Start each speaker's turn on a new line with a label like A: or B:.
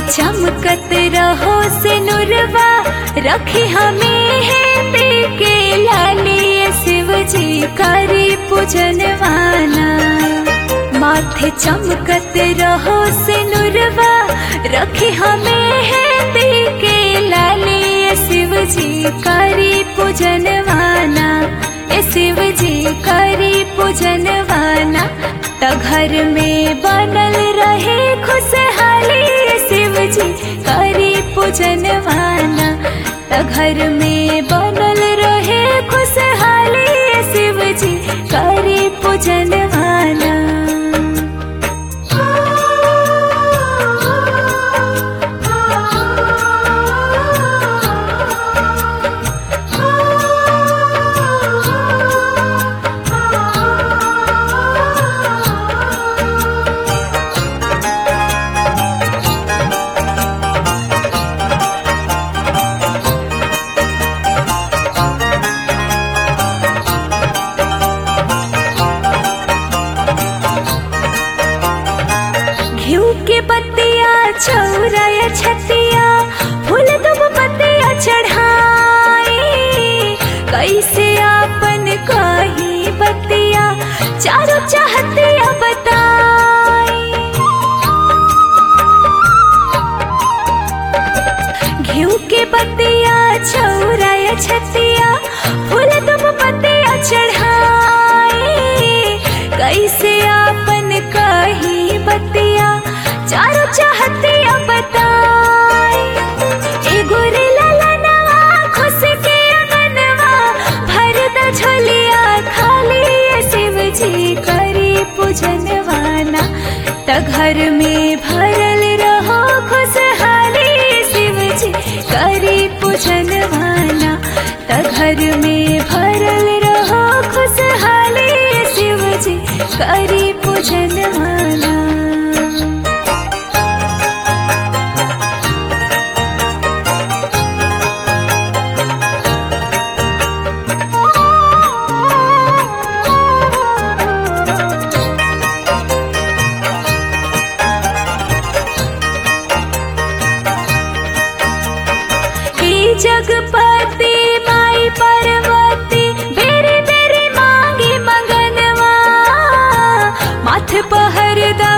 A: चमकत रहो से नुरवा रखी हमें है के लाली शिव जी करी पूजन वाला माथे चमकत रहो से नुरवा रखी हमें है के लाली शिव जी करी पूजन वाला ए शिव जी करी पूजन वाला त घर में बनल रहे खुशहाली शिव जी करी पूजन वाला त घर में बनल रहे खुशहाली शिव जी करी पूजन वाला घिउ के पत्तिया चौराया छतिया फूल दुब पत्तिया चढ़ाई कैसे आपन कही बतिया चारों चाहतिया बताई घिउ के पत्तिया चौराया छतिया फूल दुब पत्तिया चढ़ाई कैसे आपन कही बतिया चारों चाहतिया बताई एगो रे ललनवा खुश के अंगनवा भर द झोलिया खाली ये शिव जी करी पूजन वाला त घर में भरल रहो खुशहाली शिव जी करी पूजन वाला त घर में भरल रहो खुशहाली शिव जी करी पूजन वाला हे जगपति माई पार्वती बेरे बेरे मांगी मगनवा माथ पहर दा